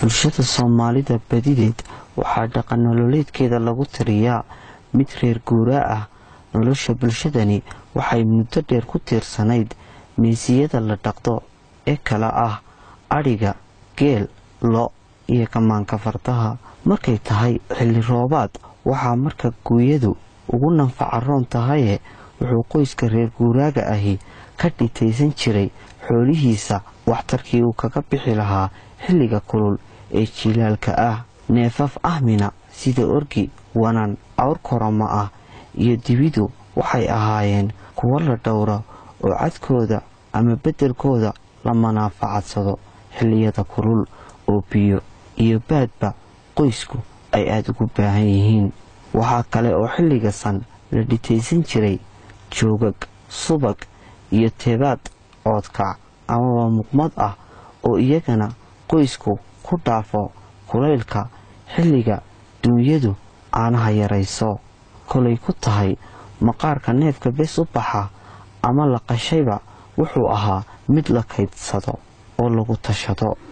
bulshada soomaalida badideed waxaa dhaqan nololeedkeeda lagu tiriyaa mid reer guuraa ah nolosha bulshadani waxay muddo dheer ku tiirsanayd meesiyada la dhaqdo ee kala ah adhiga geel lo iyo kamaanka fardaha markay tahay xilli roobaad waxaa marka guuyadu ugu nanfaca roon tahaye wuxuu qoyska reer guuraaga ahi ka dhitaysan jiray xoolihiisa waxtarkii uu kaga bixi lahaa xilliga kulul ee jilaalka ah neefaf ahmina sida orgi wanan awr korama ah iyo dibidu waxay ahaayeen kuwo la dhowro oo cadkooda ama beddelkooda la manaafacadsado xilliyada kulul oo biyo iyo baadba qoysku ay aada ugu baahan yihiin waxaa kale oo xilliga san la dhitaysan jiray joogag subag iyo tebaad oodkac amaba muqmad ah oo iyagana qoysku ku dhaafo kulaylka xilliga duunyadu caanaha yarayso kolay ku tahay maqaarka neefka bes u baxa ama la qashayba wuxuu ahaa mid la kaydsado oo lagu tashado